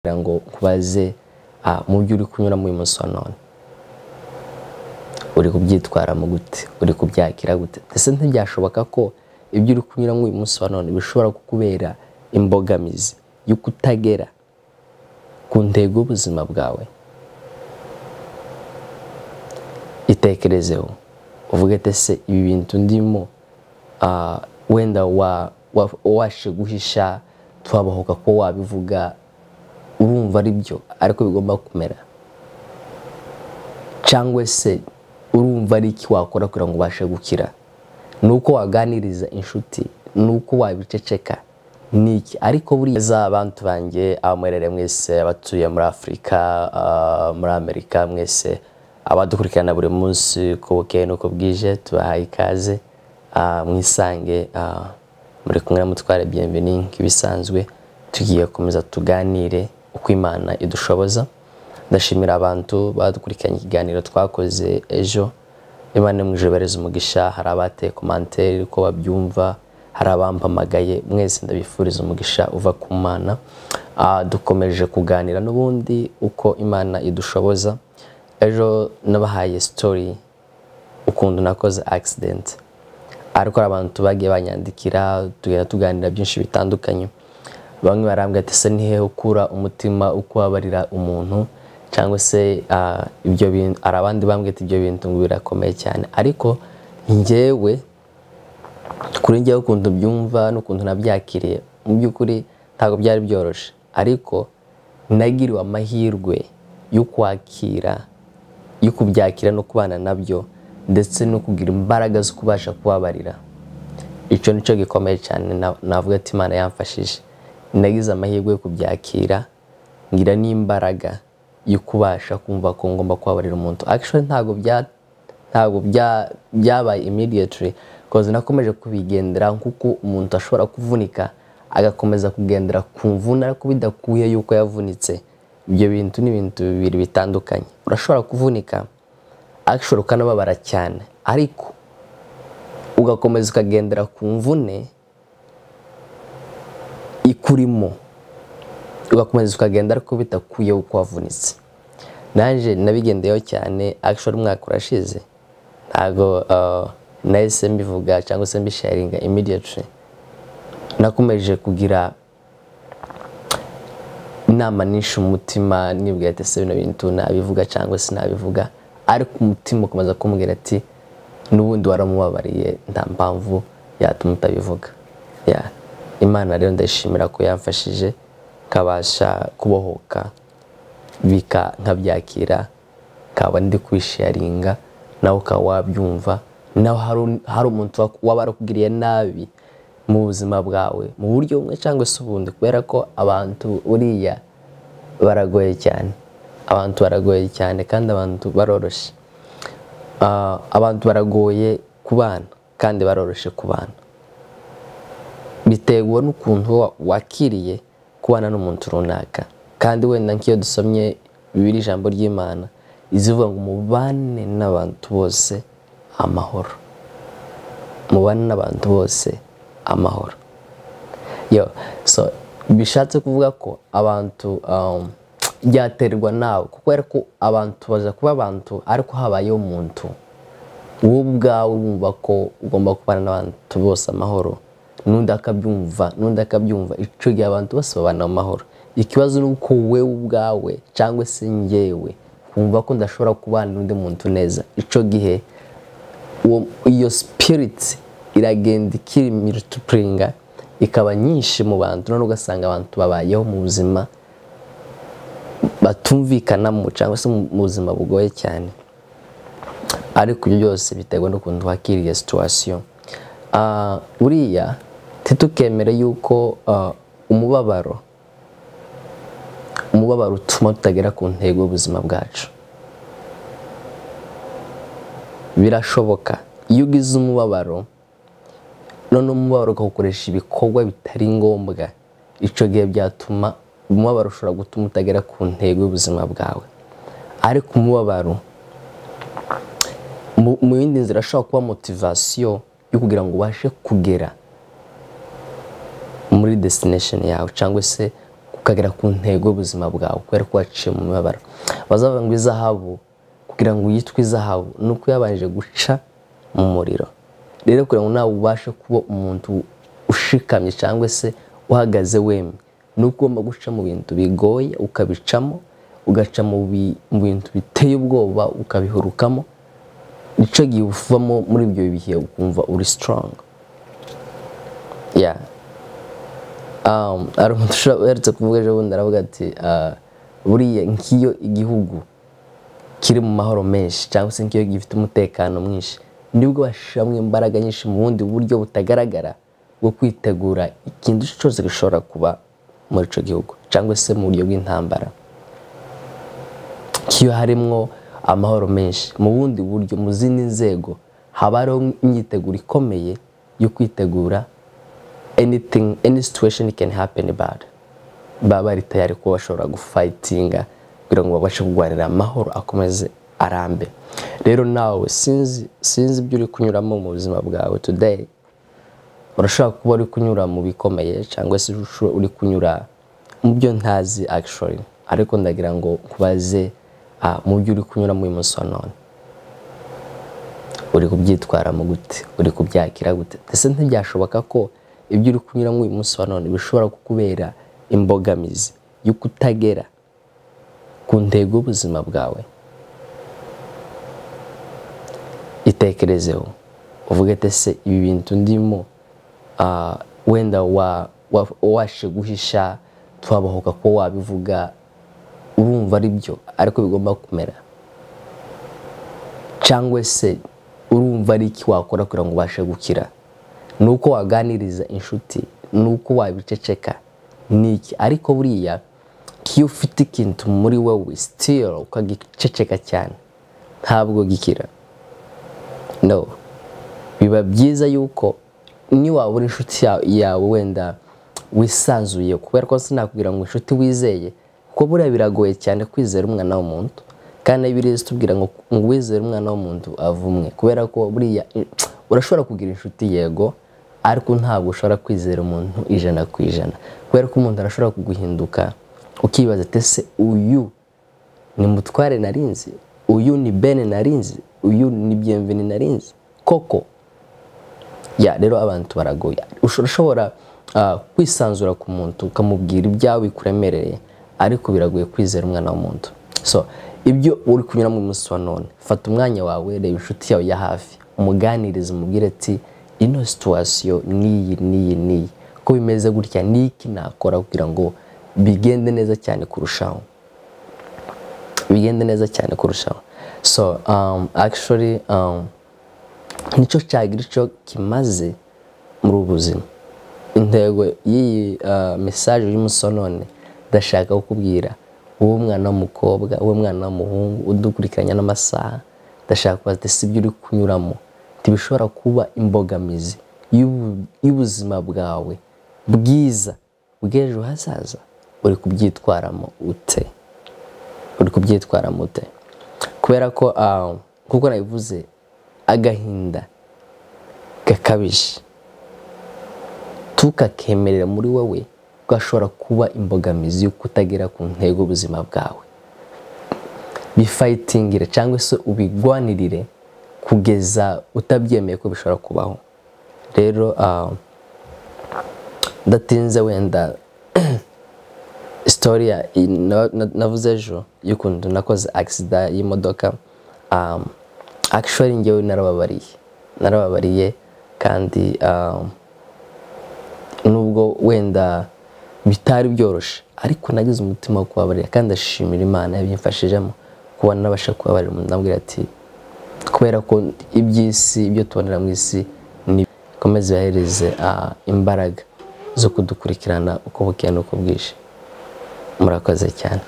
kugira ngo nkubaze ah, mu byo uri kunyuramo uyu munsi wa none uri kubyitwaramo gute uri kubyakira gute ese ntibyashoboka ko ibyo uri kunyuramo uyu munsi wa none bishobora kukubera imbogamizi yo kutagera ku ntego y'ubuzima bwawe itekerezeho uvuge ati ese ibi bintu ndimo ah, wenda wa- wa- washe guhisha twabahoka ko wabivuga urumva ari byo ariko bigomba kumera cyangwa se urumva ari iki wakora kugira ngo ubashe gukira ni uko waganiriza inshuti ni uko wabiceceka ni iki ariko buriya za bantu banjye abamwerere mwese abatuye muri afurika ah, muri amerika mwese abadukurikirana buri munsi uko bukeye n'uko bwije tubahaye ikaze ah, mwisange ah, muri kumwe na mutware bienveni nk'ibisanzwe tugiye gukomeza tuganire uko imana idushoboza ndashimira abantu badukurikiranye ikiganiro twakoze ejo imana mu ijoro ibareze umugisha hari abateye komantere uko babyumva hari abampamagaye mwese ndabifuriza umugisha uva ku mana Ah, dukomeje kuganira n'ubundi uko imana idushoboza ejo nabahaye sitori ukuntu nakoze akisidenti ariko hari abantu bagiye banyandikira tugenda tuganira byinshi bitandukanye bamwe barambwira ati ese ni hehe ukura umutima ukubabarira umuntu cyangwa se ah, ibyo bintu hari abandi bambwira ati ibyo bintu ngo birakomeye cyane ariko njyewe kuri njyewe ukuntu byumva n'ukuntu nabyakiriye mu by'ukuri ntabwo byari byoroshye ariko nagiriwe amahirwe yo kwakira yo kubyakira no kubana nabyo ndetse no kugira imbaraga zo kubasha kubabarira icyo nicyo gikomeye cyane na- navuga ati imana yamfashije nagize amahirwe yo kubyakira ngira n'imbaraga yo kubasha kumva ko ngomba kubabarira umuntu actually ntabwo bya ntabwo bya- byabaye immediately because nakomeje kubigendera kuko umuntu ashobora kuvunika agakomeza kugendera ku mvune ariko bidakuye yuko yavunitse ibyo bintu ni ibintu bibiri bitandukanye urashobora kuvunika actually ukanababara cyane ariko ugakomeza ukagendera ku mvune ikurimo ugakomeza ukagenda ariko bitakuye uko wavunitse nanjye nabigendeyeho cyane actually umwaka urashize ntabwo uh, nahise mbivuga cyangwa se mbisharinga immediately nakomeje kugira inama nyinshi mu mutima nibwira ati ese bino bintu nabivuga cyangwa se nabivuga ariko umutima ukomeza kumubwira ati n'ubundi waramubabariye nta mpamvu yatuma utabivuga Yeah. imana rero ndayishimira ko yamfashije kabasha kubohoka bika nkabyakira kaba ndi kubisharinga nawe ukaba wabyumva nawe hari- hari umuntu wa- waba arakugiriye nabi mu buzima bwawe mu buryo bumwe cyangwa se ubundi kubera ko abantu buriya baragoye cyane abantu baragoye cyane kandi abantu baroroshye Ah, abantu baragoye kubana kandi baroroshye kubana biterwa n'ukuntu wa- wakiriye kubana n'umuntu runaka kandi wenda nk'iyo dusomye bibiri ijambo ry'imana izivuga ngo mubane n'abantu bose amahoro mubane n'abantu bose amahoro yo so bishatse kuvuga ko abantu um, byaterwa nawe kuko ariko abantu baza kuba abantu ariko habayeho umuntu wowe ubwawe wumva ko ugomba kubana n'abantu bose amahoro n'undi akabyumva n'undi akabyumva icyo gihe abantu bose babana mu mahoro ikibazo ni uko wowe ubwawe cyangwa se njyewe kumva ko ndashobora kubana n'undi muntu neza icyo gihe uwo- iyo sipiriti iragenda ikimitupuringa ikaba nyinshi mu bantu none ugasanga abantu babayeho mu buzima batumvikanamo cyangwa se mu mu buzima bugoye cyane ariko ibyo byose biterwa n'ukuntu wakiriye situwasiyo buriya titukemere yuko ah, umubabaro umubabaro utuma tutagera ku ntego y'ubuzima bwacu birashoboka iyo ugize umubabaro noneho umubabaro ukagukoresha ibikorwa bitari ngombwa icyo gihe byatuma umubabaro ushobora gutuma utagera ku ntego y'ubuzima bwawe ariko umubabaro mu mu yindi nzira ashobora kuba motivasiyo yo kugira ngo ubashe kugera muri destination yawe cyangwa se ku ukagera ku ntego y'ubuzima bwawe kubera ko waciye mu mibabaro bazavuga ngo izahabu kugira ngo yitwe izahabu ni uko yabanje guca mu muriro rero kugira ngo nawe ubashe kuba umuntu ushikamye cyangwa se uhagaze wemye ni uko ugomba guca mu bintu bigoye ukabicamo ugaca mu bi- mu bintu biteye ubwoba ukabihurukamo nicyo gihe uvamo muri ibyo bihe ukumva uri sitorongo ya hari umuntu ushobora uherutse kuvuga ejo bundi aravuga ati ah, buriya nk'iyo igihugu kiri mu mahoro menshi cyangwa se nk'iyo gifite umutekano mwinshi nibwo bashyiramo imbaraga nyinshi mu bundi buryo butagaragara bwo kwitegura ikintu cyose gishobora kuba muri icyo gihugu cyangwa se mu buryo bw'intambara nk'iyo harimo amahoro menshi mu bundi buryo mu zindi nzego haba hariho imyiteguro ikomeye yo kwitegura anything any situation can happen bad baba bari tayari kuba bashobora gufayitinga kugira ngo babashe kurwanira amahoro akomeze arambe rero nawe sinzi sinzi ibyo uri kunyuramo mu buzima bwawe today urashobora kuba uri kunyura mu bikomeye cyangwa se usho- uri kunyura mu byo ntazi actually ariko ndagira ngo nkubaze ah, mu byo uri kunyuramo uyu munsi wa none uri kubyitwaramo gute uri kubyakira gute ndetse ntibyashoboka ko ibyo uri kunyuramo uyu munsi wa none bishobora kukubera imbogamizi yo kutagera ku ntego y'ubuzima bwawe itekerezeho uvuge ati ese ibi bintu ndimo ah, wenda wa- wa- washe guhisha twabahoka ko wabivuga urumva ari byo ariko bigomba kumera cyangwa se urumva ari iki wakora kugira ngo ubashe gukira ni uko waganiriza inshuti ni uko wabiceceka ni iki ariko buriya iyo ufite ikintu muri wowe sitiro ukagiceceka cyane ntabwo gikira no biba byiza yuko niwabura inshuti ya- yawe wenda wisanzuye kubera ko sinakubwira ngo inshuti wizeye kuko buriya biragoye cyane kwizera umwana w'umuntu kandi ibirizi tubwira ngo ngo uwizere umwana w'umuntu avumwe kubera ko buriya urashobora kugira inshuti yego ariko ntabwo ushobora kwizera umuntu ijana ku ijana kubera ko umuntu arashobora kuguhinduka ukibaza ati ese uyu ni mutware narinzi uyu ni bene narinzi uyu ni byemveni narinzi koko ya rero abantu baragoye Ushobora- ushobora ah, kwisanzura ku muntu ukamubwira ibyawe bikuremereye ariko biragoye kwizera umwana w'umuntu so ibyo uri kunyuramo uyu munsi wa none fata umwanya wawe reba inshuti yawe ya hafi umuganirize umubwire ati ino situwasiyo n'iyi n'iyi n'iyi ko bimeze gutya n'iki nakora kugira ngo bigende neza cyane kurushaho bigende neza cyane kurushaho so um, actually um, nicyo cyagira icyo kimaze muri ubu buzima intego y'iyi uh, mesaje y'umunsi wa none ndashaka kukubwira wowe mwana w'umukobwa wowe mwana w'umuhungu udukurikiranya n'amasaha ndashaka kubaza ati si ibyo uri kunyuramo ntibishobora kuba imbogamizi y'ubu- y'ubuzima bwawe bwiza bw'ejo hazaza uri kubyitwaramo ute uri kubyitwara mute kubera ko ah, nk'uko nabivuze agahinda gakabije tukakemerera muri wowe gashobora kuba imbogamizi yo kutagera ku ntego y'ubuzima bwawe bifayitingire cyangwa se ubigwanirire kugeza utabyemeye ko bishobora kubaho rero ah, ndatinze wenda sitori ya- i- na- na- navuze ejo y'ukuntu nakoze agisida y'imodoka um, actually ngewe narababariye narababariye kandi um, nubwo wenda bitari byoroshye ariko nagize umutima wo kubabarira kandi ndashimira imana yabimfashijemo kuba nabasha kubabarira umuntu nabwira ati kubera ko iby'isi ibyo tubonera mu isi ni bikomeze bihereze ah, imbaraga zo kudukurikirana uko bukeye n'uko bwije murakoze cyane